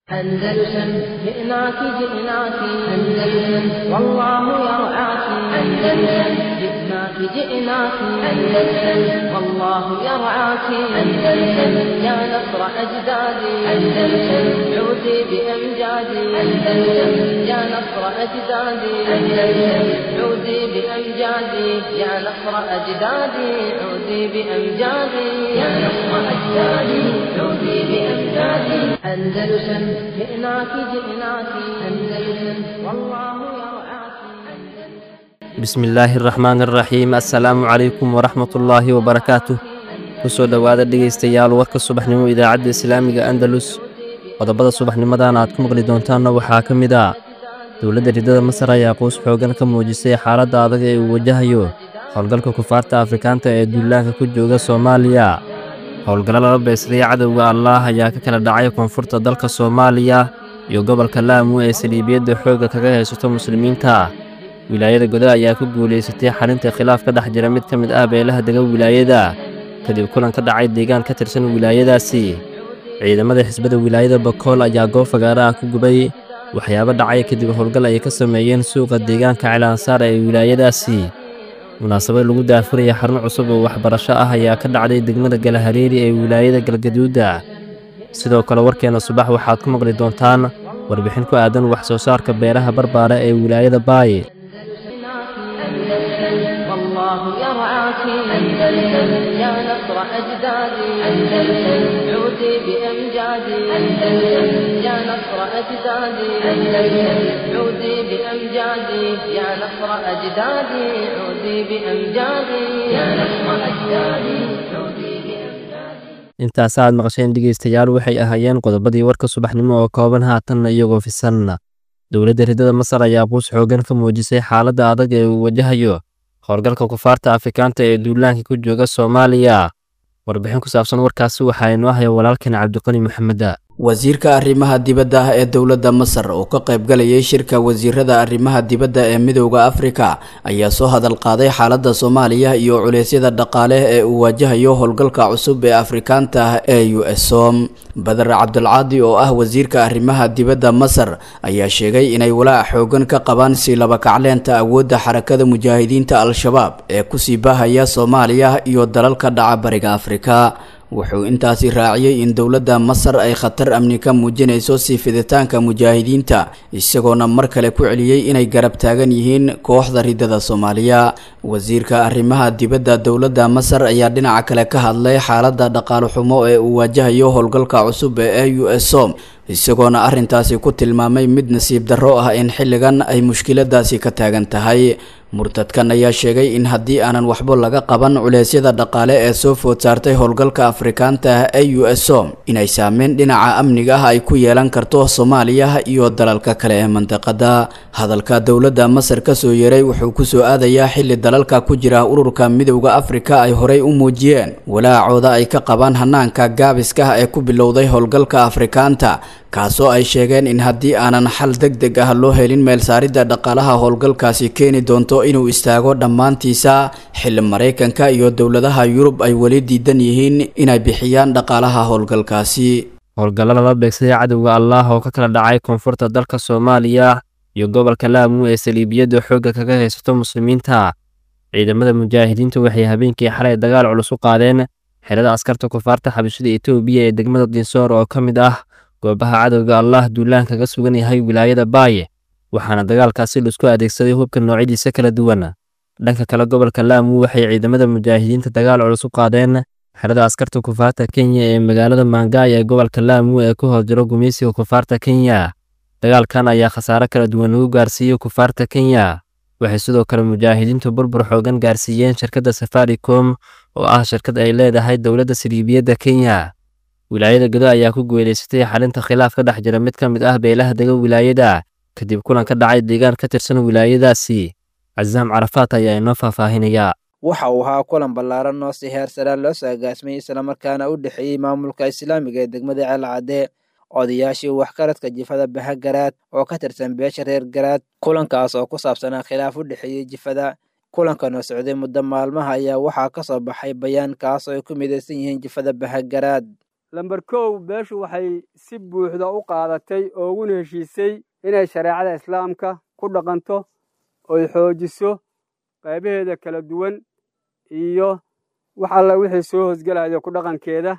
أندلسن جئناك جئناك أندلسن والله يرعاك أندلسن جئناك جئناك أندلسن والله يرعاك أندلسن يا نصر أجدادي أندلسن عودي بأمجادي أندلسن يا نصر أجدادي أندلسن عودي بأمجادي يا نصر أجدادي عودي بأمجادي يا نصر أجدادي عودي بأمجادي أندلسن جئناك جئناك أندلسن والله يرعاك bismillaahi araxmaan araxiim assalaamu calaykum waraxmatullaahi wabarakaatuh kusoo dhowaada dhegaystayaal warka subaxnimo idaacadda islaamiga andalus qodobada subaxnimadan aad ku maqli doontaanna waxaa ka mid ah dowladda ridada masar ayaa quus xoogan ka muujisay xaaladda adag ee uu wajahayo howlgalka kufaarta afrikaanta ee duulaanka ku jooga soomaaliya howlgallo lala beegsaday cadowga allaah ayaa ka kala dhacay koonfurta dalka soomaaliya iyo gobolka laamu ee saliibiyadda xoogga kaga haysato muslimiinta wilaayada goda ayaa ku guulaysatay xalinta khilaaf ka dhex jira mid ka mid ah beelaha dega wilaayada kadib kulan ka dhacay deegaan ka tirsan wilaayadaasi ciidamada xisbada wilaayada bakool ayaa goob fagaara ah ku gubay waxyaabo dhacay kadib howlgal ay ka sameeyeen suuqa deegaanka cilaansaar ee wilaayadaasi munaasabad lagu daafuraya xarun cusub oo waxbarasho ah ayaa ka dhacday degmada galahareeri ee wilaayada galgaduudda sidoo kale warkeenna subax waxaad ku maqli doontaan warbixin ku aadan wax soo saarka beeraha barbaara ee wilaayada baay أندلسن والله يرعاك أندلسن يا نصر أجدادي أندلسن عودي بأمجادي أندلسن يا نصر أجدادي أندلسن عودي بأمجادي يا نصر أجدادي عودي بأمجادي يا نصر أجدادي عودي بأمجادي intaasaad maqasheen dhegaystayaal waxay ahaayeen qodobadii warka subaxnimo oo kooban haatanna iyagoo fisan dowladda ridada masar ayaa quus xoogan ka muujisay xaaladda adag ee uu wajahayo howlgalka kufaarta afrikaanta ee duulaanka ku jooga soomaaliya warbixin ku saabsan warkaasi waxaa inoo haya walaalkan cabdiqani maxameda wasiirka arrimaha dibadda ah ee dowladda masar oo ka qaybgalayay shirka wasiirada arrimaha dibadda ee midowda afrika ayaa soo hadal qaaday xaaladda soomaaliya iyo culeysyada dhaqaale ee uu waajahayo howlgalka cusub ee afrikaanta ah ee u som badar cabdulcaadi oo ah wasiirka arrimaha dibadda masar ayaa sheegay inay walaac xoogan ka qabaan sii labakacleenta awoodda xarakada mujaahidiinta al-shabaab ee kusii baahaya soomaaliya iyo dalalka dhaca bariga afrika wuxuu intaasi raaciyey in dowladda masar ay khatar amni ka muujinayso sii fiditaanka mujaahidiinta isagoona mar kale ku celiyey inay garab taagan yihiin kooxda ridada soomaaliya wasiirka arrimaha dibadda dowladda masar ayaa dhinaca kale ka hadlay xaaladda dhaqaale xumo ee uu waajahayo howlgalka cusub ee u s som isagoona arrintaasi ku tilmaamay mid nasiib darro ah in xilligan ay mushkiladaasi ka taagan tahay murtadkan ayaa sheegay in haddii aanan waxba laga qaban culeysyada dhaqaale ee soo food saartay howlgalka afrikaanta ah ee u s som inay saameyn dhinaca amniga ah ay ku yeelan karto soomaaliya iyo dalalka kale ee mandaqada hadalka dowladda masar kasoo yeeray wuxuu kusoo aadayaa xilli dalalka ku jira ururka midowda afrika ay horey u muujiyeen walaacooda ay ka qabaan hanaanka gaabiska ah ee ku bilowday howlgalka afrikaanta kaasoo ay sheegeen in haddii aanan xal deg deg ah loo helin meelsaaridda dhaqaalaha howlgalkaasi keeni doonto inuu istaago dhammaantiisa xilli maraykanka iyo dowladaha yurub ay weli diidan yihiin inay bixiyaan dhaqaalaha howlgalkaasi howlgallo lala beegsaday cadowga allaah oo ka kala dhacay koonfurta dalka soomaaliya iyo gobolka laamu ee saliibiyadda xoogga kaga haysato muslimiinta ciidamada mujaahidiintu waxay habeenkii xalay dagaal culus u qaadeen xerada askarta kufaarta xabashada etoobiya ee degmada dinsoor oo ka mid ah goobaha cadowga allaah duulaan kaga sugan yahay wilaayada baaye waxaana dagaalkaasi laisku adeegsaday hubka noocyadiisa kala duwan dhanka kale gobolka laamu waxay ciidamada mujaahidiinta dagaal culus u qaadeen xerada askarta kufaarta kenya ee magaalada maangaay ee gobolka laamu ee ku hoos jiro gumaysiga kufaarta kenya dagaalkan ayaa khasaare kala duwan lagu gaarsiiyey kufaarta kenya waxay sidoo kale mujaahidiintu burbur xoogan gaarsiiyeen shirkadda safaricom oo ah shirkad ay leedahay dowladda saliibiyadda kenya wilaayada godo ayaa ku guulaysatay xalinta khilaaf ka dhex jira mid ka mid ah beelaha dega wilaayada kadib kulan ka dhacay deegaan ka tirsan wilaayadaasi casaam carafaat ayaa inoo faahfaahinaya waxa uu ahaa kulan ballaaran oo si heer saraan loo soo agaasmay islamarkaana u dhexeeyey maamulka islaamiga ee degmada ceelcadde odayaashii waxkaradka jifada bahagaraad oo ka tirsan beesha reer garaad kulankaas oo ku saabsanaa khilaaf u dhexeeyey jifada kulankan oo socday muddo maalmaha ayaa waxaa ka soo baxay bayaan kaas oo ay ku midaysan yihiin jifada bahagaraad lamber kow beeshu waxay si buuxda u qaadatay oo uguna heshiisay inay shareecada islaamka ku dhaqanto oy xoojiso qaybaheeda kala duwan iyo wax alla wixii soo hoosgelaya ku dhaqankeeda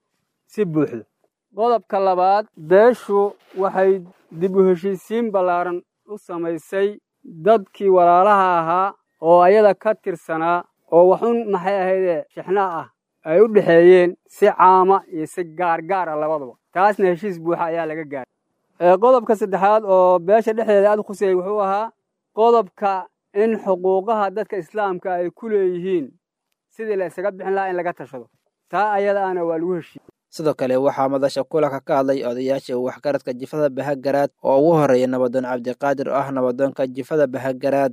si buuxda qodobka labaad beeshu waxay dib u heshiisiin ballaaran u samaysay dadkii walaalaha ahaa oo ayada ka tirsanaa oo waxun maxay ahaydee shixna ah ay u dhexeeyeen si caama iyo si gaargaar ah labaduba taasna heshiis buuxa ayaa laga gaaray qodobka saddexaad oo beesha dhexdeeda aad khusayay wuxuu ahaa qodobka in xuquuqaha dadka islaamka ay ku leeyihiin sidii la isaga bixin lahaa in laga tashado taa ayada ana waa lagu heshiiyey sidoo kale waxaa madasha kulanka ka hadlay odayaasha waxgaradka jifada bahagaraad oo ugu horreeya nabadoon cabdiqaadir oo ah nabadoonka jifada bahagaraad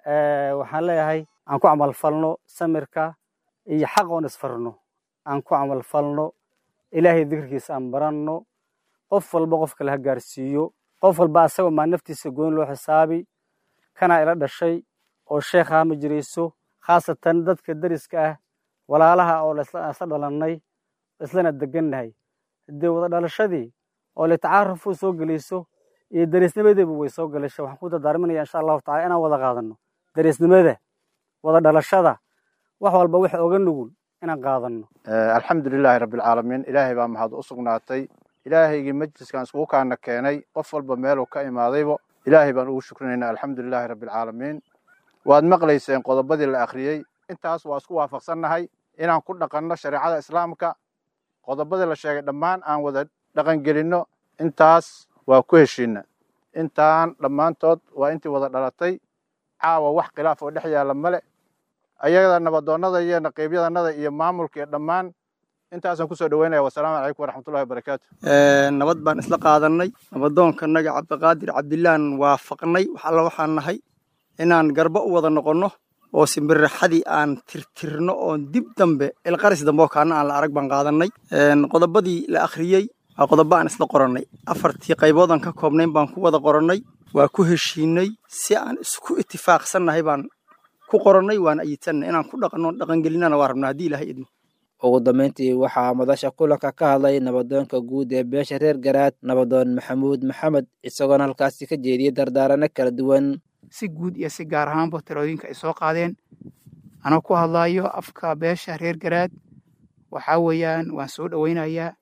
waxaan leeyahay aan ku camalfalno samirka iyo xaq oon isfarno aan ku camalfalno ilaahay dikirkiisa aan baranno qof walba qof kale ha gaarsiiyo qof walba asagoo maa naftiisa gooni loo xisaabi kanaa ila dhashay oo sheekhaa ma jirayso khaasatan dadka deriska ah walaalaha oo isla dhalannay islana degannahay haddee wada dhalashadii oo litacaarufuu soo gelayso iyo dariisnimadeebu way soo galasha waxaan ku dardaarminaya insha allahu tacala inaan wada qaadanno dariisnimada wada dhalashada wax walba wax oga nugul inaan qaadanno alxamdulilaahi rabbilcaalamiin ilaahay baa mahad u sugnaatay ilaahaygii majliskan iskugu kaana keenay qof walba meeluu ka imaadaybo ilaahay baan ugu shukrinaynaa alxamdulilaahi rabbilcaalamiin waad maqlayseen qodobadii la akhriyey intaas waa isku waafaqsannahay inaan ku dhaqanno shareecada islaamka qodobadii la sheegay dhammaan aan wada dhaqangelinno intaas waa ku heshiinna intaan dhammaantood waa intii wada dhalatay caawa wax khilaaf oo dhex yaalla male ayada nabadoonnada iyo naqiibyadanada iyo maamulka iyo dhammaan intaasaan kusoo dhaweynaya wasalaamu calaykum waraxmatullahi wabarakaatu nabad baan isla qaadannay nabadoonkanaga cabdiqaadir cabdillaan waafaqnay wax alla waxaan nahay inaan garbo u wada noqonno oo simbirraxadii aan tirtirno oon dib dambe ilqaris dambe oo kaana aan la arag baan qaadannay qodobadii la akhriyey waa qodobo aan isla qorannay afartii qaybood aan ka koobnayn baan ku wada qorannay waa ku heshiinay si aan isku itifaaqsannahay baan ku qorannay waana ayidsannahay inaan ku dhaqanno dhaqangelinana waa rabnaa haddii ilaahay idmo ugu dambayntii waxaa madasha kulanka ka hadlay nabadoonka guud ee beesha reer garaad nabadoon maxamuud maxamed isagoona halkaasi ka jeediyey dardaarano kala duwan si guud iyo si gaar ahaanba talooyinka ay soo qaadeen anoo ku hadlaayo afka beesha reer garaad waxaa weeyaan waan soo dhoweynayaa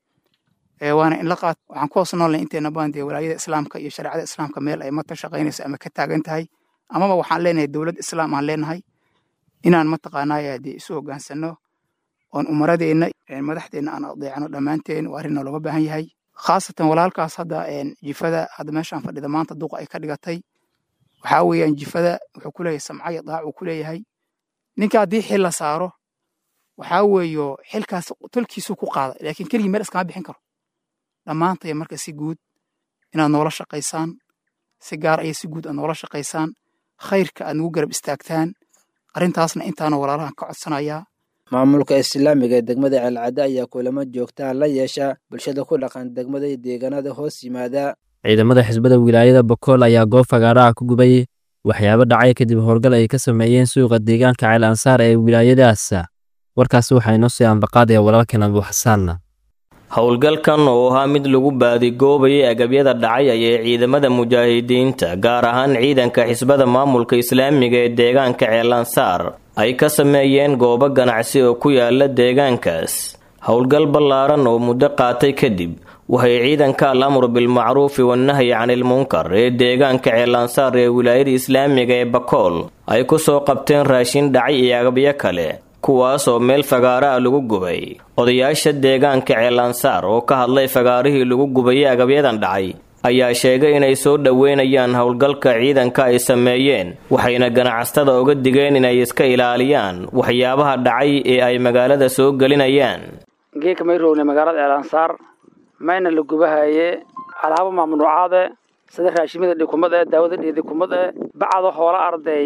waana inla qaat waxaan ku hoos noolnay inteena badan dee walaayada islaamka iyo shareecada islaamka meel ay mata shaqaynayso ama ka taagan tahay amaba waxaan leenahay dowlad islaam aan leenahay inaan mataqaanaa dee isu hoggaansanno oon umaradeenna madaxdeenna aan adeecano dhammaanteen waa arrin looga baahan yahay khaasatan walaalkaas hadda jifada hadda meeshaan fadhida maanta duqa ay ka dhigatay waxaa weeyaan jifada wuxuu ku leeyahay samca iyo daac uu ku leeyahay ninka haddii xil la saaro waxaa weeyo xilkaas tolkiisuu ku qaada laakiin keligii meel iskama bixin karo dhammaantaya marka si guud inaad noola shaqaysaan si gaar aya si guud aad noola shaqaysaan khayrka aad nagu garab istaagtaan arrintaasna intaana walaalahan ka codsanayaa maamulka islaamiga ee degmada ceelcadde ayaa kulamo joogtaa la yeesha bulshada ku dhaqan degmada iyo deegaanada hoos yimaada ciidamada xisbada wilaayada bokool ayaa goob fagaaraha ku gubay waxyaabo dhacay kadib howlgal ay ka sameeyeen suuqa deegaanka ceel ansaar ee wilaayadaas warkaasi waxaa inoo sii ambaqaadaya walaalkeen abu xasaanna howlgalkan oo ahaa mid lagu baadigoobayay agabyada dhacay ayay ciidamada mujaahidiinta gaar ahaan ciidanka xisbada maamulka islaamiga ee deegaanka ceelansaar ay ka sameeyeen goobo ganacsi oo ku yaala deegaankaas howlgal ballaaran oo muddo qaatay kadib waxay ciidanka al amru bilmacruufi wannahyi canilmunkar ee deegaanka ceelansaar ee wilaayada islaamiga ee bakool ay ku soo qabteen raashin dhacay iyo agabyo kale kuwaas oo meel fagaara ah lagu gubay odayaasha deegaanka ceelansaar oo ka hadlay fagaarihii lagu gubayay agabyadan dhacay ayaa sheegay inay soo dhoweynayaan howlgalka ciidanka ay sameeyeen waxayna ganacsatada uga digeen inay iska ilaaliyaan waxyaabaha dhacay ee ay magaalada soo gelinayaan geeka may rogne magaalada ceelansaar mayna la gubahaye alaabo mamnuucaade sida raashimada dhikumad ee daawada dhiidikumad ee bacda hoola arday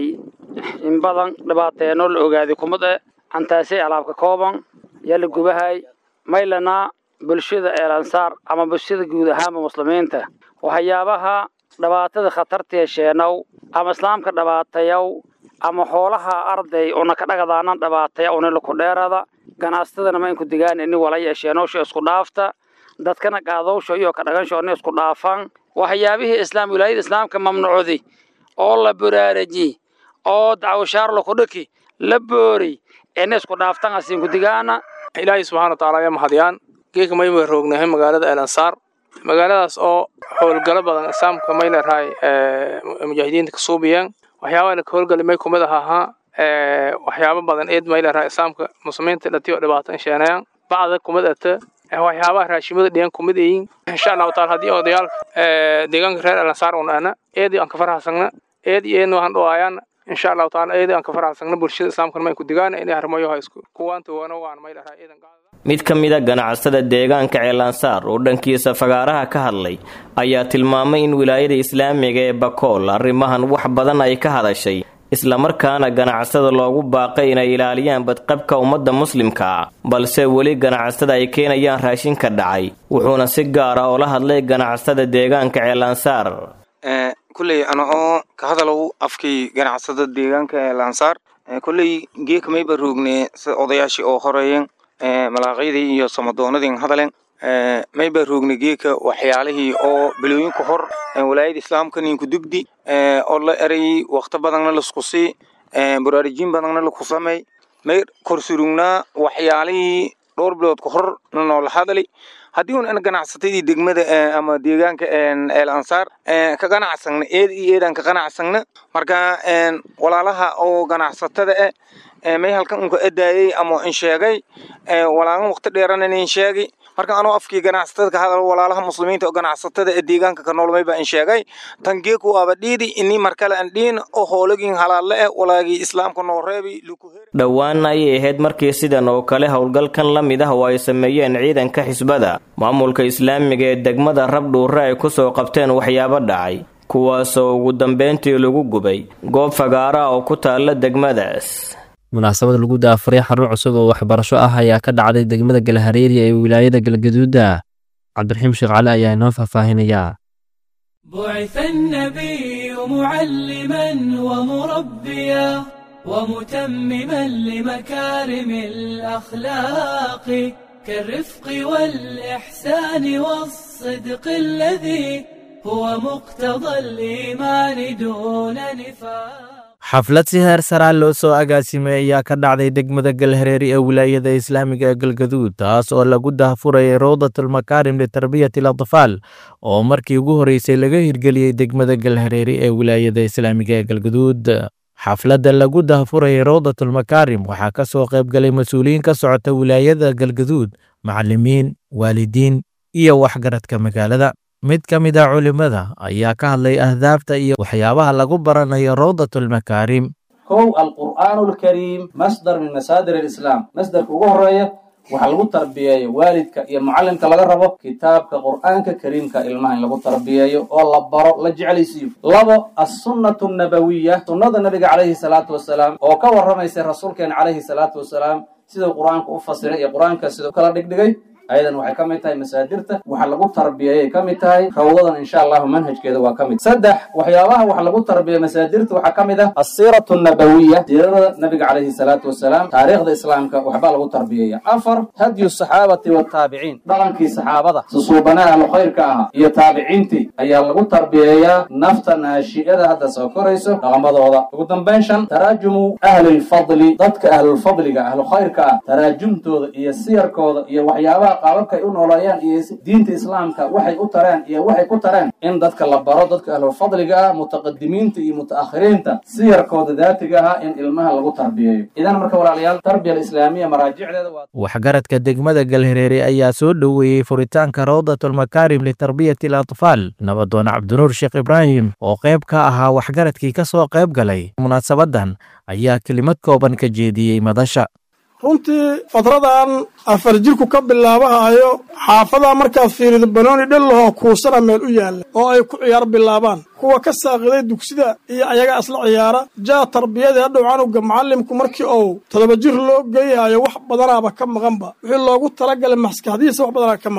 in badan dhibaateenoo la ogaaday kumad e cantaasay alaabka kooban yaa la gubahay maylana bulshada eelansaar ama bulshada guud ahaanba muslimiinta waxyaabaha dhibaatada khatartee sheenow ama islaamka dhibaatayow ama xoolaha arday una ka dhagadaanan dhibaataya unila ku dheerada ganacsatadana ma inku digaan ini walaya sheenowsha isku dhaafta dadkana qaadowsho iyo ka dhaganshoona isku dhaafaan waxyaabihii islaam wilaayada islaamka mamnuucdi oo la buraaraji oo dacwashaar lakudhaki la boori ina isku dhaaftan asinkudigaana ilaahay subxana wataala ayaa mahadiyaan geeka mayma roognahay magaalada el ansaar magaaladaas oo howlgalo badan islaamka may leerahay mujaahidiinta ka suubiyeen waxyaabaha laka howlgali may kumid ahaa waxyaabo badan eed may leerahay islaamka muslimiinta dhatiyo dhibaatan sheenayaan bacda kumid ata waxyaabaha raashimada dhiyan kumid ayiin insha allahu taala haddii odayaalka deegaanka reer el ansaar un ana eedii aan ka farxasagna eed iyo eedna waxaan dhawaayaan insha allahu taala eedii aan ka farxasagna bulshada islaamkana mayn ku digaana inay harmayoha isku kuwaanta wana waan may leerahay eedan mid ka mid a ganacsada deegaanka ceelansaar oo dhankiisa fagaaraha ka hadlay ayaa tilmaamay in wilaayada islaamiga ee bakool arrimahan wax badan ay ka hadashay islamarkaana ganacsada loogu baaqay inay ilaaliyaan badqabka ummadda muslimka balse weli ganacsada ay keenayaan raashinka dhacay wuxuuna si gaar ah oola hadlay ganacsada deegaanka ceelansaar kulley ana oo ka hadalow afkii ganacsada deegaanka ceelansaar kulley geeka mayba roogne sida odayaashii oo horeeyeen malaaqyadii iyo samadoonadii hadaleen mayba roogna geeka waxyaalihii oo bilooyinka hor walaayada islaamka ninku dugdi oo la erayay wakti badanna lasku sii baraarijin badanna laku samey may korsurugnaa waxyaalihii dhowr bilood ka hor na noola hadalay haddii un ganacsatadii degmada ama deegaanka el ansaar ka ganacsagna eed iyo eedaan ka ganacsagna marka walaalaha oo ganacsatada eh may halkan unka edaayay ama in sheegay walaalan waqti dheerana in sheegay marka anoo afkii ganacsatada ka hadal walaalaha muslimiinta oo ganacsatada ee deegaanka ka nool mayba in sheegay tan geeku waaba dhiidi ini markale aan dhiin oo hoolagin halaalle eh walaagii islaamka noo reebi dhowaan ayay ahayd markii sidan oo kale howlgalkan la mid ah oo ay sameeyeen ciidanka xisbada maamulka islaamiga ee degmada rabdhuure ay ku soo qabteen waxyaabo dhacay kuwaasoo ugu dambeyntii lagu gubay goob fagaara oo ku taalla degmadaas munaasabad lagu daafuray xarun cusub oo waxbarasho ah ayaa ka dhacday degmada galhareeri ee wilaayada galgaduuda cabdiraxiim sheekh cali ayaa inoo faahfaahinayaa بعث النبي معلما ومربيا ومتمما لمكارم الأخلاق كالرفق والإحسان والصدق الذي هو مقتضى الإيمان دون نفاق xaflad si heer saraa loo soo agaasimay ayaa ka dhacday degmada galhareeri ee wilaayada islaamiga ee galgaduud taas oo lagu dahfurayay rawdatulmakaarim litarbiyati alatfaal oo markii ugu horreysay laga hirgeliyey degmada galhareeri ee wilaayada islaamiga ee galgaduud xafladda lagu dahfurayay rawdatulmakaarim waxaa ka soo qayb galay mas-uuliyiin ka socota wilaayada galgaduud macallimiin waalidiin iyo waxgaradka magaalada mid ka mid a culimmada ayaa ka hadlay ahdaafta iyo waxyaabaha lagu baranayo rawdatulmakaarim kow alqur'aanu alkariim masdar min masaadir alislaam masdarka ugu horeeya waxaa lagu tarbiyeeyo waalidka iyo mucallimka laga rabo kitaabka qur'aanka kariimka ilmaha in lagu tarbiyeeyo oo la baro la jeclaysiiyo labo assunnatu nabawiya sunnada nabiga calayhi salaatu wasalaam oo ka warramaysa rasuulkeena calayhi salaatu wasalaam siduu qur-aanka u fasiray iyo qur-aanka siduu kala dhigdhigay ayadan waxay ka mid tahay masaadirta waxa lagu tarbiyeeyay ka mid tahay rawdadan insha allahu manhajkeeda waa ka mid saddex waxyaabaha wax lagu tarbiyeey masaadirta waxaa ka mid ah asiiratu nabawiya siirada nabiga calayhi salaatu wasalaam taariikhda islaamka waxbaa lagu tarbiyeeya afar hadyu saxaabati wataabiciin dhaqankii saxaabada susuubanaha ahlu khayrka ahaa iyo taabiciintii ayaa lagu tarbiyeeyaa nafta naashi'ada hadda soo korayso dhaqamadooda ugu dambayn shan taraajumu ahli lfadli dadka ahlulfadliga ahlu khayrka ah taraajumtooda iyo siyarkooda iyo waxyaabaha qaababkay u nooleeyaan iyo diinta islaamka waxay u tareen iyo waxay ku tareen in dadka la baro dadka ahlulfadliga ah mutaqadimiinta iyo mutaakhiriinta siyarkooda daatiga ah in ilmaha lagu tarbiyeeyo idan marka walaalayaal tarbiya alislaamiya maraajicdeeda waa waxgaradka degmada galhareere ayaa soo dhoweeyey furitaanka rawdatulmakaarim litarbiyati alatfaal nabadoon cabdinuur sheekh ibraahim oo qayb ka ahaa waxgaradkii ka soo qayb galay munaasabadan ayaa kelimad kooban ka jeediyey madasha runtii fadradan afar jirku ka bilaabahayo xaafadaa markaad fiirido banooni dhellahoo kuusana meel u yaalla oo ay ku ciyaar bilaabaan kuwa ka saaqiday dugsida iyo ayaga isla ciyaara jaa tarbiyadii hadhow canuga macallimku markii uu todoba jir loo geeyahayo wax badanaaba ka maqanba wixii loogu talagalay maskaxdihiisa wax badanaa ka maqan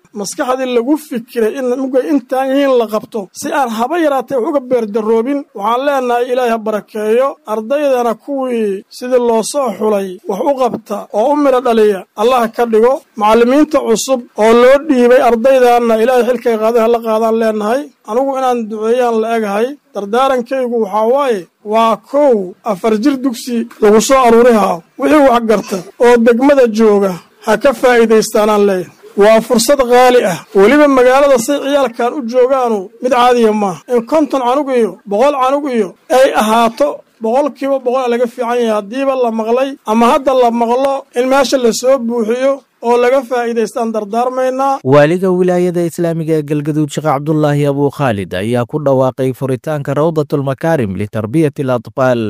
maskaxdii lagu fikiray in mugay intaan yihiin la qabto si aan haba yaraatee wax uga beerdaroobin waxaan leenahay ilaahay ha barakeeyo ardaydana kuwii sidii loo soo xulay wax u qabta oo u midho dhaliya allah ka dhigo macallimiinta cusub oo loo dhiibay ardaydaanna ilaahay xilkay qaaday hala qaadaan leenahay anigu inaan duceeyaan la egahay dardaarankaygu waxaa waaye waa kow afar jir dugsi lagu soo aruurihaa wixii wax garta oo degmada jooga ha ka faa'iidaystaanaan leeyahay waa fursad qaali ah weliba magaalada say ciyaalkan u joogaanu mid caadiya maaha in konton canug iyo boqol canug iyo ay ahaato boqolkiiba boqol a laga fiican yahay haddiiba la maqlay ama hadda la maqlo in meesha la soo buuxiyo oo laga faa'iidaystaan dardaarmaynaa waaliga wilaayada islaamiga ee galgaduud sheekh cabdulaahi abuu khaalid ayaa ku dhawaaqay furitaanka rawdatulmakaarim litarbiyati alatfaal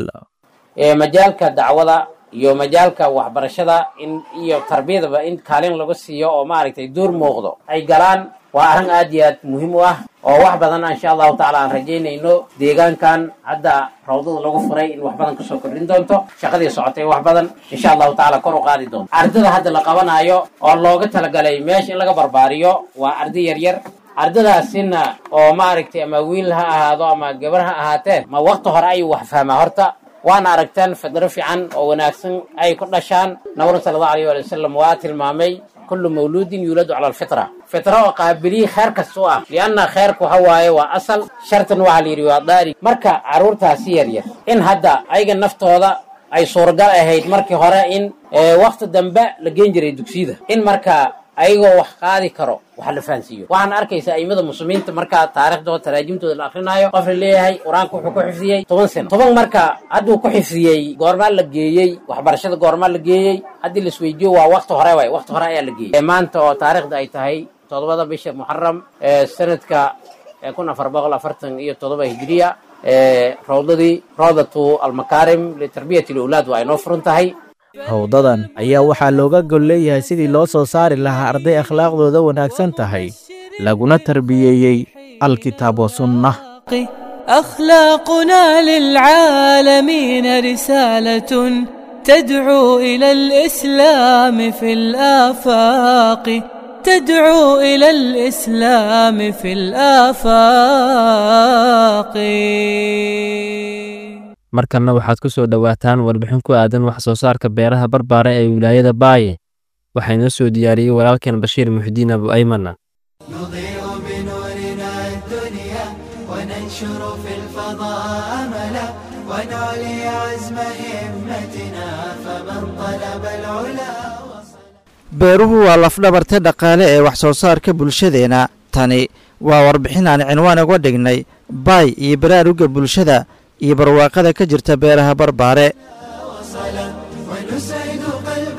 majaalka dacwada iyo majaalka waxbarashada in iyo tarbiyadaba in kaalin lagu siiyo oo maaragtay door muuqdo ay galaan waa arrin aad iyo aad muhiim u ah oo wax badan insha allahu tacaala aan rajaynayno deegaankan hadda rawdada lagu furay in wax badan kasoo kordhin doonto shaqadii socotay wax badan insha allahu tacaala kor u qaadi doonto ardada hadda la qabanayo oo looga talagalay meesha in laga barbaariyo waa arday yaryar ardadaasina oo maaragtay ama wiil ha ahaado ama gabar ha ahaatee ma wakti hore ayuu wax fahmaa horta waana aragteen fidro fiican oo wanaagsan ay ku dhashaan nabru sala allahu alayh waali wasalam waa tilmaamay kullu mawluudin yuuladu cala alfitra fitra oo qaabiliyi kheer kasta u ah lianna kheerka waxa waaye waa asal shartan waxaa la yidhi waa daari marka carruurtaasi yaryar in hadda ayaga naftooda ay suuragal ahayd markii hore in wakti dambe la geen jiray dugsiyada in marka ayagoo wax qaadi karo wax la fahansiiyo waxaan arkaysaa aimada muslimiinta markaa taariikhdooda taraajimtooda la akrinaayo qof la leeyahay qur-aanka wuxuu ku xifdiyey toban sano toban marka hadduu ku xifdiyey goormaa la geeyey waxbarashada goormaa la geeyey haddii laisweydiiyo waa wakti hore waay wakti hore ayaa la geeyey maanta oo taariikhda ay tahay todobada bisha muxaram sanadka kun afar boqol afartan iyo todoba hijiriya rawdadii rawdatu almakaarim litarbiyati lawlaad waa inoo furan tahay howdadan ayaa waxaa looga gol leeyahay sidii loo soo saari lahaa arday akhlaaqdooda wanaagsan tahay laguna tarbiyeeyey alkitaab wa sunnah أخلاقنا للعالمين رسالة تدعو إلى الإسلام في الآفاق تدعو إلى الإسلام في الآفاق markanna waxaad ku soo dhowaataan warbixin ku aadan wax soo saarka beeraha barbaara ee wilaayada baaye waxaa inoo soo diyaariyey walaalkeen bashiir muxdiin abu aymana نضيء بنورنا الدنيا وننشر في الفضاء أملا ونعلي عزم همتنا فمن طلب العلا beeruhu waa lafdhabarta dhaqaale ee wax soo saarka bulshadeenna tani waa warbixin aan cinwaan uga dhignay baay iyo baraaruga bulshada iyo barwaaqada ka jirta beeraha barbaare وصلا ونسعد قلب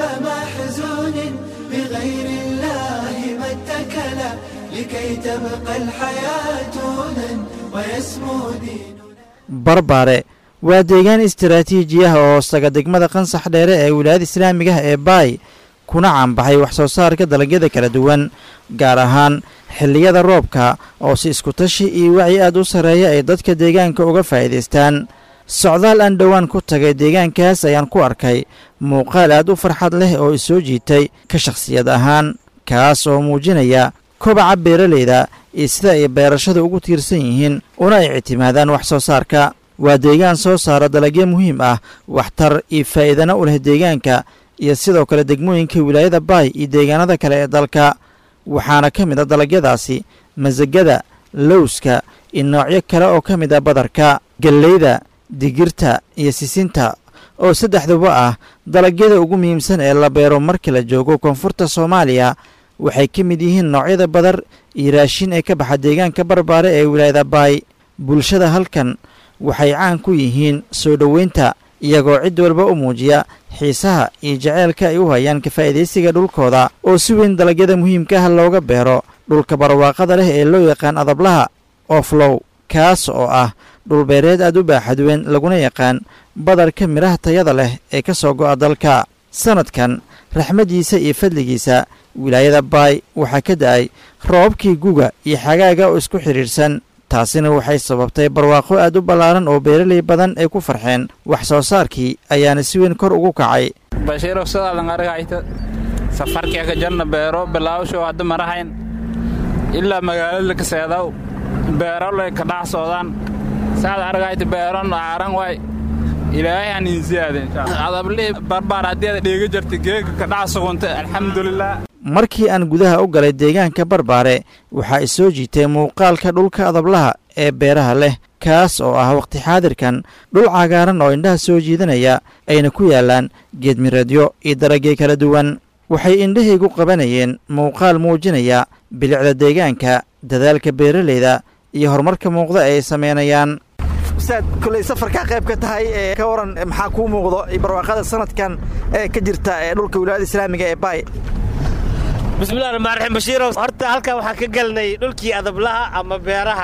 محزون بغير الله ما اتكلا لكي تبقى الحياة هدى ويسمو دين barbaare waa deegaan istaraatiiji ah oo hoostaga degmada qansax dheere ee wilaayada islaamiga ah ee baay kuna caanbaxay wax soo saarka dalagyada kala duwan gaar ahaan xilliyada roobka oo si iskutashi iyo wacyi aad u sarreeya ay dadka deegaanka uga faa'iidaystaan socdaal aan dhowaan ku tagay deegaankaas ayaan ku arkay muuqaal aad u farxad leh oo isoo jiitay ka shakhsiyad ahaan kaas oo muujinaya kobaca beeralayda iyo sida ay beerashada ugu tiirsan yihiin una ay ictimaadaan wax soo saarka waa deegaan soo saara dalagyo muhiim ah waxtar iyo faa'iidana u leh deegaanka iyo sidoo kale degmooyinka wilaayada baay iyo deegaanada kale ee dalka waxaana ka mid a dalagyadaasi masagada lowska iyo noocyo kale oo ka mid ah badarka gelleyda digirta iyo sisinta oo saddexduba ah dalagyada ugu muhiimsan ee la beero marka la joogo koonfurta soomaaliya waxay ka mid yihiin noocyada badar iyo raashin ee ka baxa deegaanka barbaare ee wilaayada baay bulshada halkan waxay caan ku yihiin soo dhoweynta iyagoo cid walba u muujiya xiisaha iyo jaceylka ay u hayaan ka faa'iidaysiga dhulkooda oo si weyn dalagyada muhiimka ah looga beero dhulka barwaaqada leh ee loo yaqaan adablaha oflow kaas oo ah dhulbeereed aad u baaxadweyn laguna yaqaan badarka midhaha tayada leh ee ka soo go'a dalka sannadkan raxmaddiisa iyo fadligiisa wilaayada baay waxaa ka da'ay roobabkii guga iyo xagaaga oo isku xidhiidhsan taasina waxay sababtay barwaaqo aad u ballaaran oo beeraley badan ay ku farxeen wax soo saarkii ayaana si weyn kor ugu kacay bashiirow sidaadan argayta safarkii ka jarna beero bilaawsho hadda marahayn ilaa magaalada kaseedaw beerolay ka dhax socdaan saad argayta beeron aaran waay ilaahay han insiyaade adablii barbaar haddii aad dheega jirta geega ka dhax sugunta alxamdulilah markii aan gudaha u galay deegaanka barbaare waxaa i soo jiitay muuqaalka dhulka adablaha ee beeraha leh kaas oo ah wakhti xaadirkan dhul cagaaran oo indhaha soo jiidanaya ayna ku yaallaan geedmireedyo iyo daragyo kala duwan waxay indhahaygu qabanayeen muuqaal muujinaya bilicda deegaanka dadaalka beeralayda iyo horumarka muuqda ee ay samaynayaan ustaad koley safarkaa qayb ka tahay ee ka waran maxaa kuu muuqdo barwaaqada sanadkan ee ka jirta ee dhulka wilaayada islaamiga ee baay bismillahi raxmaan raxiim bashiirow horta halkan waxaan ka galnay dhulkii adablaha ama beeraha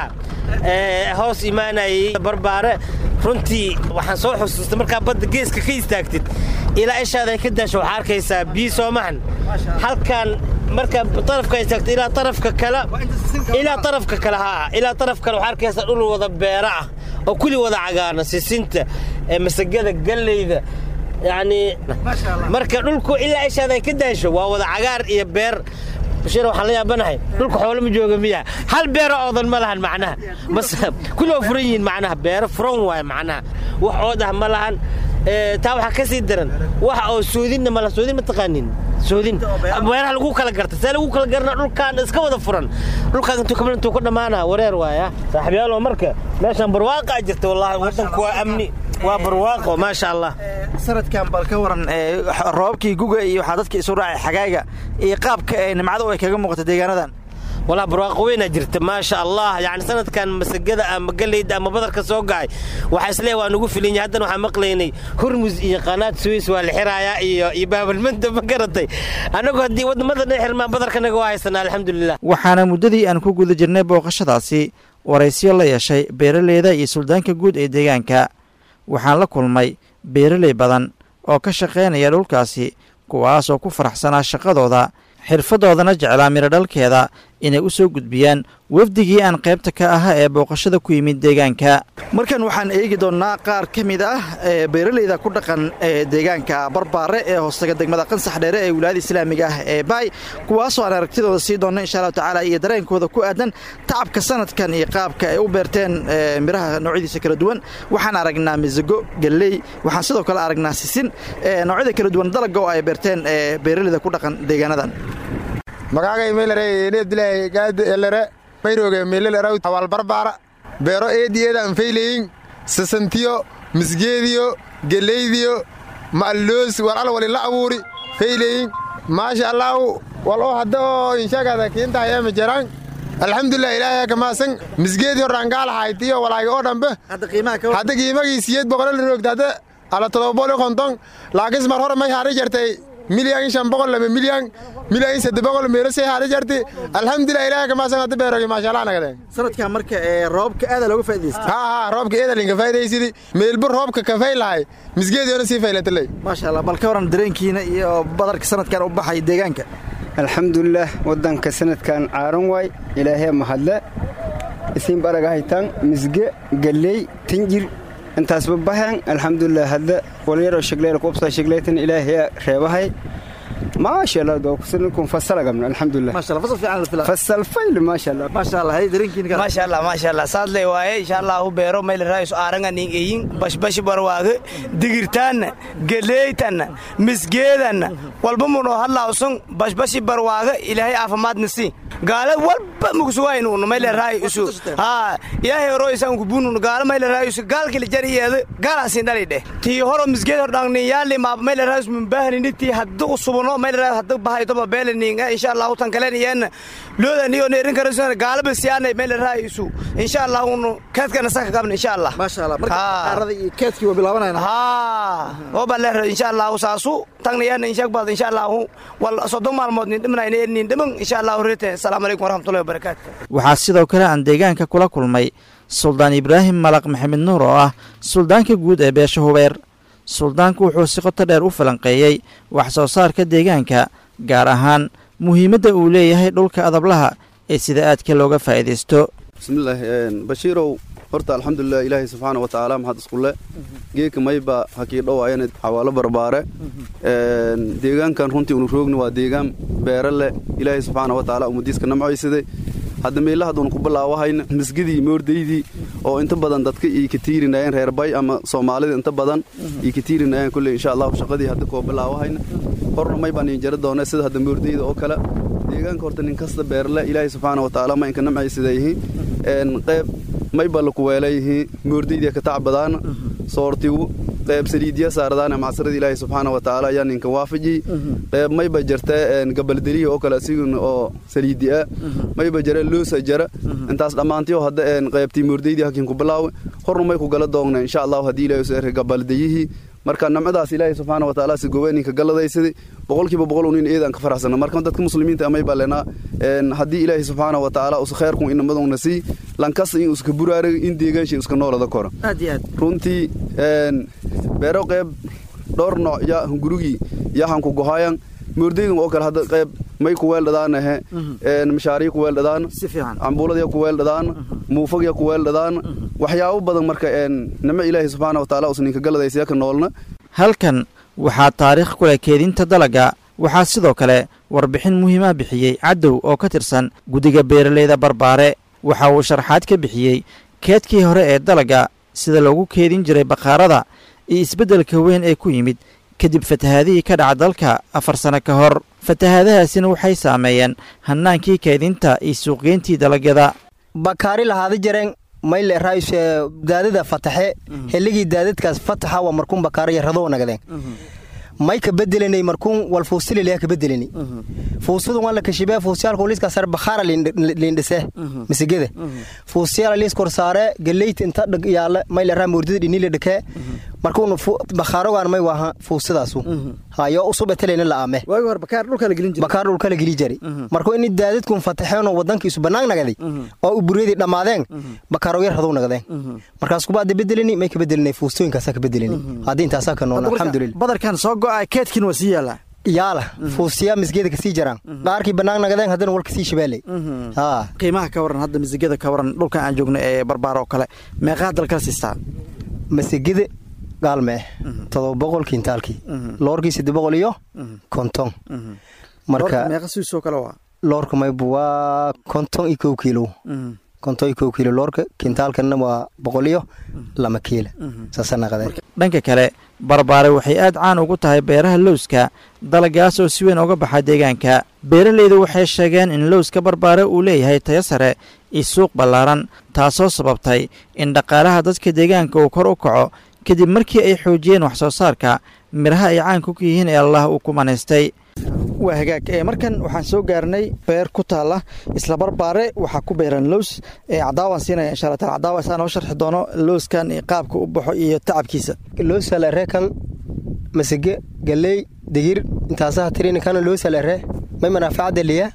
ee hoos imaanayay barbaare runtii waxaan soo xusuustay markaa badda geeska ka istaagtid ilaa ishaada ay ka daasho waxaa arkaysaa biyo soomahan halkan markaa tarafka istaagtid ilaa tarafka kale ilaa tarafka kale haa ilaa taraf kale waxaa arkaysaa dhul wada beera ah oo kulli wada cagaarna sisinta masagada galleyda yacni marka dhulku ilaa ishaada ay ka daasho waa wada cagaar iyo beer bashir waxaan la yaabanahay dhulka xoolo ma jooga miya hal beero oodan ma lahan macnaha bas kulli waa furan yihiin macnaha beero furan waaye macnaha wax ood ah ma lahan taa waxaa ka sii daran wax oo soodinna ma lahan soodin ma taqaanin soodin beeraha lagu kala garta see lagu kala garna dhulkaan iska wada furan dhulkaan intuu kamid intuu ku dhammaana wareer waaya saaxiibyaalo marka meeshaan barwaaqaa jirta wallaahi waddanku waa amni waa barwaaqo maasha allah sanadkan bal ka waran roobabkii guga iyo waxaa dadka isu raacay xagaaga iyo qaabka ee nimcadu ay kaga muuqata deegaanadan walaa barwaaqo weynaa jirta maasha allah yacni sanadkan masagada ama galeyda ama badarka soo gacay waxaa isleeyahay waa nugu filan yahay haddana waxaan maqlaynay hurmus iyo qanaad suwis waa la xiraayaa iyo iyo baabalmanta ma garatay annagu haddii waddamada dhan xirmaan badarkanaga waa haysanaa alxamdulilah waxaana muddadii aan ku guda jirnay booqashadaasi waraysyo la yeeshay beeraleyda iyo suldaanka guud ee deegaanka waxaan la kulmay beeraley badan oo ka shaqaynaya dhulkaasi kuwaasoo ku faraxsanaa shaqadooda xirfadoodana jeclaa miradhalkeeda inay u soo gudbiyaan wafdigii aan qaybta ka ahaa ee booqashada ku yimid deegaanka markan waxaan eegi doonnaa qaar ka mid ah ee beeraleyda ku dhaqan ee deegaanka barbaare ee hoostaga degmada qansax dheere ee wilaayada islaamiga ah ee baay kuwaasoo aan aragtidooda sii doonna insha allahu tacaala iyo dareenkooda ku aadan tacabka sanadkan iyo qaabka ay u beerteen miraha noocyadiisa kala duwan waxaan aragnaa misago galley waxaan sidoo kale aragnaa sisin noocyada kala duwan dalagga oo ay beerteen beeraleyda ku dhaqan deegaanadan magaagay meelare abdilaahi gaadi elere mayrooge meeleleraw hawal barbaara beero eediyeeda anfayleyin sasantiyo misgeediyo geleydiyo ma'alloos war al wali la abuuri fayleyin maasha allaahu wal oo hadda oo inshagada kiintahayeema jaraan alxamdulilah ilaahay kamaasan misgeedii horraangaalahayd iyo walaagi oo dhambe hadda qiimagii siyeed boqolol roogta hadda ala todobaboli konton laakis mar hore may haari jartay milyan shan boqol lama milyan milyan sadde boqol meelo say haari jarti alxamdulilah ilaahay kamaasan hadda beerogi maasha allah nagadeen sanadkan marka ee roobka aada looga faa'idaystay haa haa roobka eeda linka faa'idaysidi meelbu roobka kafay lahay misgeediyoona sii faylataley maasha allah bal ka waran dareenkiina iyo badarka sanadkan u baxay deegaanka alxamdulilah waddanka sanadkan caaran waay ilaahee mahadle isiin baraga haytaan misge galley tinjir intaasba bahan alxamdulilah hadda walyaroo shegleyl qubsa shegleytan ilaahee reebahay maasha allah dokusankum fasalagamna alxamdulilah fasal fayl maasha allah maasha allah hay dareenkiina maasha allah maasha allah saadley waaye insha allahu beero mayl raayus aaranga ning eyin bashbashi barwaage digirtaanna geleeytanna misgeedanna walba muno hadlawsun bashbashi barwaage ilaahay caafimaadna si gaala walba mugsuwaynun mayle raay isu haa ilaahay horo isan kubunun gaala mayle raay isu gaalkili jariyeeda gaalasin dhali dheh tii horo misgeed hor dhangni yaali maab mayle raay isu mumbahanini tii hadda usubuno mayle raay hadda bahaytoba beelaninga insha allahu tan kalen iyana loodan iyo neerin karasuna gaalaba siyaanay mayle raay isu insha allahu nu keedkana saka qabna insha allah maasha allah marka qaarada iyo keedkii waa bilaabanayna haa oba leer insha allahu saasu tagna yana insha bad insha allahu wal soddon maalmood nin dhimanayna nin dhiman insha allahu rete asalaamu calaykum waraxmatullahi wabarakaatu waxaa sidoo kale aan deegaanka kula kulmay suldaan ibraahim malaq maxamed nuur oo ah suldaanka guud ee beesha hubeer suldaanku wuxuu si qoto dheer u falanqeeyey wax soo saarka deegaanka gaar ahaan muhiimadda uu leeyahay dhulka adablaha ee sida aadka looga faa'iidaysto bismillaah bashiirow horta alxamdulilah ilaahay subxaana wa tacaala maxad iskulle geeka mayba hakii dhowaayana xawaalo barbaare deegaankan runtii unu roogni waa deegaan beere leh ilaahay subxaana wa tacaala umadiiska namcoysaday hadda meelaha haduun ku bilaawahayna misgidii moordaydii oo inta badan dadka ii ka tiirinayeen reer bay ama soomaalida inta badan ii ka tiirinayeen kulley insha allahu shaqadii hadda koo bilaawahayna horna may baan iin jari doona sida hadda moordayda oo kale deegaanka horta nin kasta beerle ilaahay subxaana wa tacaala ma inka namcay sida yihiin qayb may ba laku weelayihiin moordaydia ka tacbadaana soortigu qayb saliidya saaradaana macsarada ilaahay subxaana wa tacaala ayaa ninka waafajiyey qayb mayba jirta gabaldeliya oo kale asiguna oo saliidi ah mayba jira loosa jara intaas dhammaantiyo hadda qaybtii moordaydii hakiin ku bilaawe horna may ku gala doogna insha allahu haddii ilahay uso erka gabaldayihii marka namcadaas ilaahay subxaana wa tacaala si gobeeninka galadaysaday boqolkiiba boqol unin eedaan ka faraxsana marka dadka muslimiinta amay baa lenaa haddii ilaahay subxaana wa tacaala usa khayrkun inamaduna sii lankasta in uska buraaraga in deegaansha uska noolada koro runtii beero qayb dhowr nooc ya gurigii yahan ku gohayan moordaydan oo kale hadda qayb may ku weeldhadaanahe mashaariya ku weeldhadaana cambuuladya ku weeldhadaana muufagya ku weeldhadaana waxyaabo badan marka nimo ilaahay subxaana wa tacaala usninka galadaysa ka noolna halkan waxaa taariikh ku leh keedinta dalagga waxaa sidoo kale warbixin muhiima bixiyey cadow oo ka tirsan guddiga beeraleyda barbaare waxa uu sharxaad ka bixiyey keedkii hore ee dalagga sida loogu keedin jiray bakhaarada iyo isbeddelka weyn ee ku yimid kadib fatahaadihii ka dhaca dalka afar sano ka hor fatahaadahaasina waxay saameeyeen hannaankii keedinta iyo suuqgeyntii dalagyada bakaari lahaada jareen mayle raayus daadada fataxe xilligii daadadkaas fataxa waa markuun bakaaro yaradoo nagadeen may ka bedelanay markuun wal fuusililea ka bedelani fuusadu waan la kashibee fuusiyaalka liiska sare bakhaara liindhise misigada fuusiyaala liis kor saare galeyta inta dhag yaala may la raa moordada dhinile dhakee markuun bakhaarogaan may waaha fuusidaasu hayo usub etelena la aame bakaar dhulka la geli jari markuu ini daadadkun fataxeenoo wadankiisu bannaan nagaday oo uburyadii dhammaadeen bakaaroyar haduu nagadeen markaas kubaada bedelani may ka bedelinay fuustooyinkaasaa ka bedelani haddii intaasaa ka nool alxamdulillah badarkan soo go'a keedkin waa sii yaallaa yaala fuusiyaa misgeeda kasii jaraan qaarkii bannaan nagadeen haddana wal kasii shabaaley qiimaha ka waran hadda misigada ka waran dhulkan aan joogno ee barbaar oo kale meeqaa dalkala siistaa masigada gaalme todoba boqol kiintaalkii loorkii sadde boqol iyo konton marka meeqa siisoo kale waa loorka maybu waa konton iyo kow kiilo konton iyo kow kiilo loorka kiintaalkana waa boqol iyo lama kiila saasa naqadeen dhanka kale barbaare waxay aad caan ugu tahay beeraha lowska dalagaas oo si weyn uga baxa deegaanka beeralaydu waxay sheegeen in lowska barbaare uu leeyahay tayo sare iyo suuq ballaaran taasoo sababtay in dhaqaalaha dadka deegaanka uu kor u kaco kadib markii ay xoojiyeen wax soo saarka midhaha ay caanku ku yihiin ee allah uu ku manaystay waa hagaag markan waxaan soo gaarnay beer ku taalla isla barbaare waxaa ku beeran lows cadaawaan siinaya insha alla taala cadaawa isaa noo sharxi doono lowskan qaabka u baxo iyo tacabkiisa loosalere kan masige galey digir intaasaha tirini kana loosalere may manaafaacada liya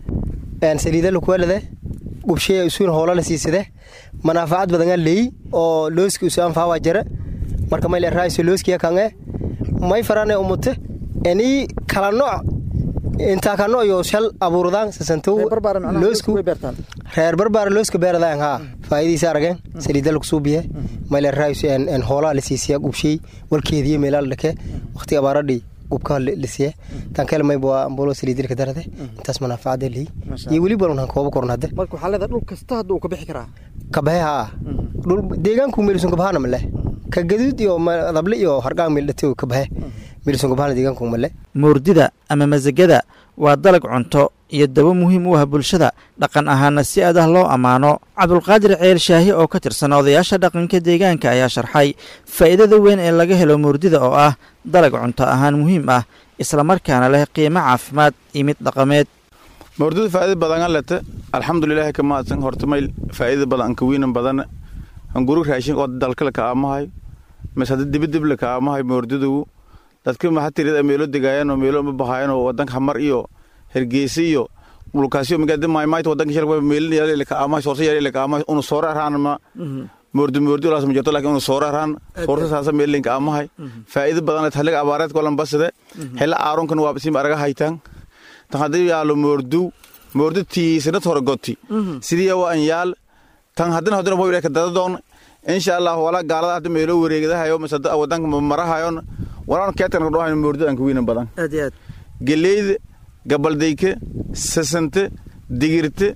saliida lakuwalade gubshaya isuun hoola la siisade manaafacad badangaa leeyi oo looski usu anfaawaa jara marka may leraayiso looskiya kange may farane umute enii kala nooc intaa ka nooc yo shal abuurdaan sasantow loosku reer barbaara looska beeradaan haa faa'idiisa arageen saliida lagu suubiye may leraayiso en hoolaa la siisiya gubshay walkeediye meelaa la dhake waqti abaaradhii gubkaa lasiye tankeel mayba ambolo saliidilka darade intaas manaafacada leey iyo weli balan han kooba koran hadde marka waxaa leedahay dhul kasta hadda uu ka bixi karaa kabahe haa dhul deegaanku meelisun kabahana male ka gaduud iyo dable iyo hargaan meeldhate kabahe meelisun kabahana deegaanku male moordida ama masagada waa dalag cunto iyo dabo muhiim u ah bulshada dhaqan ahaana si aad ah loo ammaano cabdulqaadir ceel shaahi oo ka tirsan odayaasha dhaqanka deegaanka ayaa sharxay faa'iidada weyn ee laga helo moordida oo ah dalag cunto ahaan muhiim ah islamarkaana leh qiimo caafimaad iyo mid dhaqameed moordida faa'iida badan lete alxamdulilahi ka mahadsan horta mayl faa'iida badan anka wiinan badan anguru raashin oo dalkale ka aamahay mas hadda dibadibla ka aamahay moordidugu dadka mahatirida meelo degaayaan oo meelo ma bahaayaan oo wadanka hamar iyo hergeysa iyo dhulkaasyo magaalada maaymaayta wadanka shalba meelin yaalele ka aamahay soorsa yaalele ka aamahay unu soora araan ma moordi moordi olaas ma jirto laakiin unu soora araan soorsa saasa meelin ka aamahay faa'iida badan haliga abaareed kolan basade hela aaronkan waa bisim araga haytaan tan haddii yaalo moordu moordi tiisanad hore goti sidii waa an yaal tan haddana haddana waa ka dadadoon insha allah wala gaalada hadda meelo wareegadahayo masada wadanka marahayon walaan keetan ka dhawayn moordi aan ka wiinan badan aad iyo aad geleyda gabaldayke sasante digirte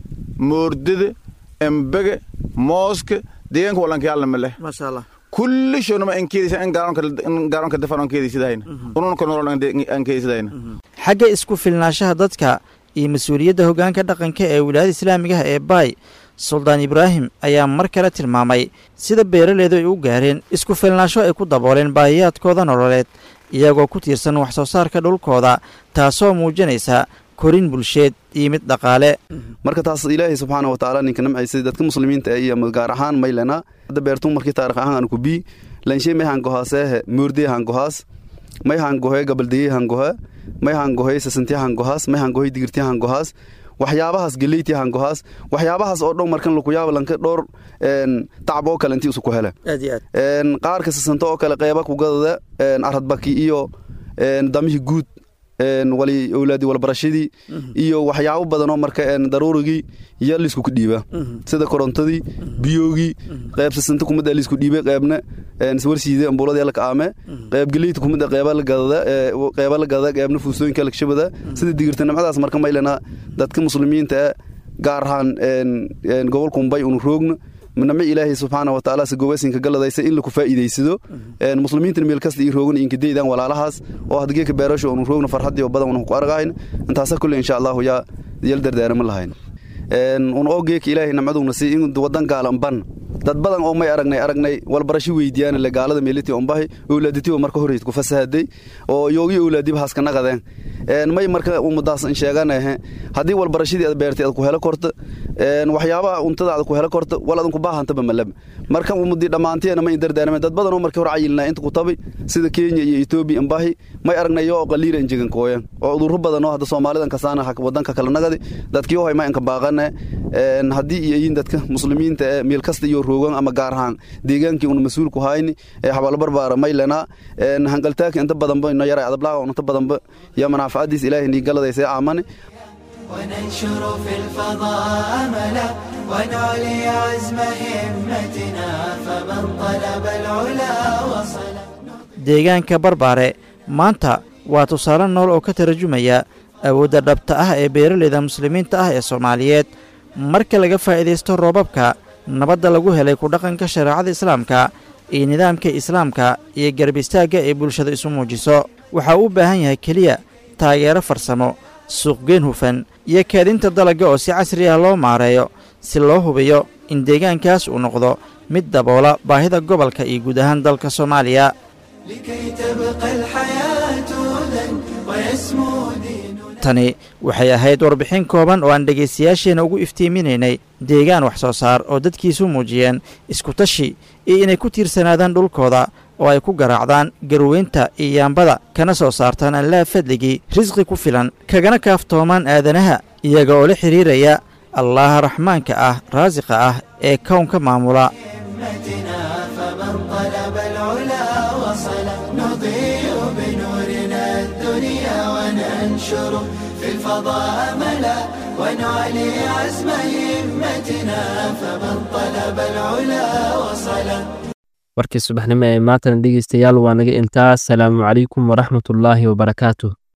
moordada embege mooska deegaanka walankayaalna ma leh maasha allah kulli shoonama aan keedaysa in gaaroonka dafan aan keedaysidahayna ununa konool aan keedaysidahayna xagga isku filnaanshaha dadka iyo mas-uuliyadda hoggaanka dhaqanka ee wilaayada islaamigaha ee baay suldaan ibraahim ayaa mar kale tilmaamay sida beeraleydu ay u gaareen isku filnaansho ay ku dabooleen baahiyaadkooda nololeed iyagoo ku tiirsan wax soo saarka dhulkooda taasoo muujinaysa korin bulsheed iyo mid dhaqaale marka taas ilaahay subxaana wa tacaala ninka namcaysay dadka muslimiinta iyo gaar ahaan maylena hadda beertun markii taarikh ahaan aan ku bii lanshe may hangohaaseehe moordee hangohaas may hangohe gabaldeye hangohe may hangohe sasantiya hangohaas may hangohe digirtiya hangohaas waxyaabahaas geleyti hangohaas waxyaabahaas oo dhow markan lakuyaaba lanka dhowr tacab oo kale intii isu ku hele qaarka sasanto oo kale qeyba kugadada aradbaki iyo damihii guud wali owlaadi walbarashadii iyo waxyaabo badanoo marka daruurigii iyo liisku dhiiba sida korontadii biyoogii qeyb sasanta kumida liisku dhiibay qeybna warsiide ambuuladii la kaame qeyb geleyta kumida qeyba la gadada qeyba la gadada qeybna fuusooyinka la kashabada sida digirta nimcadaas marka maylana dadka muslimiinta gaar ahaan gobolka mumbay unu roogna nami ilaahay subxaana watacaala sagowasinka galadaysa in laku faa'iidaysado muslimiintan meel kasta ii roogan inkadaydan walaalahaas oo hadgeeka beerasho onu roogna farxadii oo badan unu ku argahayn intaasa kulle insha allahu yaa yal dardaarama lahayn un oo geeka ilaahay namcadugna si in wadan gaalan ban dad badan oo may aragnay aragnay walbarasho weydiiyaan le gaalada meeliti ombahi owlaaditiba marka horeyd ku fasahaday oo yoogi owlaadiba haska naqadeen may marka umadaas sheeganahe haddii walbarashadii aad beertay aad ku helo korta waxyaabaha untada aad ku helo korta wal adan ku baahantaba malaba marka umadi dhammaanteena may dardaarame dad badan oo markii hore cayilnaa inta ku tabi sida kenya iyo etoobiya ambahi may aragnay oo qaliila injegan kooyan oo udurro badan oo hadda soomaalidan kasaana wadanka kala nagadi dadkii oo ma inka baaqane haddii iyo yiin dadka muslimiinta ee meel kasta iyo roogan ama gaar ahaan deegaankii una mas-uul ku hayni ee xabaalo barbaara maylena hangaltaaka inta badanba ino yara adablaaga inta badanba yaa manaafacadiis ilaahay nii galadaysa aamane وننشر في الفضاء أملا ونعلي عزم همتنا فمن طلب العلا وصل deegaanka barbaare maanta waa tusaale nool oo ka tarjumaya awoodda dhabta ah ee beeraleyda muslimiinta ah ee soomaaliyeed marka laga faa'iidaysto roobabka nabadda lagu helay ku dhaqanka shareecada islaamka iyo nidaamka islaamka iyo garab istaagga ee bulshada isu muujiso waxa uu u baahan yahay keliya taageero farsamo suuqgeen hufan iyo kaadinta dalagga oo si casri ah loo maareeyo si loo hubiyo in deegaankaas uu noqdo mid daboola baahida gobolka iyo guud ahaan dalka soomaaliya لكي تبقى الحياة هدى ويسمو ديننا tani waxay ahayd warbixin kooban oo aan dhegaystayaasheenna ugu iftiiminaynay deegaan wax soo saar oo dadkiisu muujiyeen iskutashi iyo inay ku tiirsanaadaan dhulkooda oo ay ku garaacdaan garweynta iyo yaambada kana soo saartaan allaha fadligii risqi ku filan kagana kaaftoomaan aadanaha iyaga oo la xidhiiraya allaha raxmaanka ah raasiqa ah ee kownka maamula همتنا فمن طلب العلا وصل نضيء بنورنا الدنيا وننشر في الفضاء أملا ونعلي عزم همتنا فمن طلب العلا وصل warkii subaxnimo ee maantana dhegeystayaal waa naga intaas salaamu calaykum waraxmatullaahi wabarakaatuh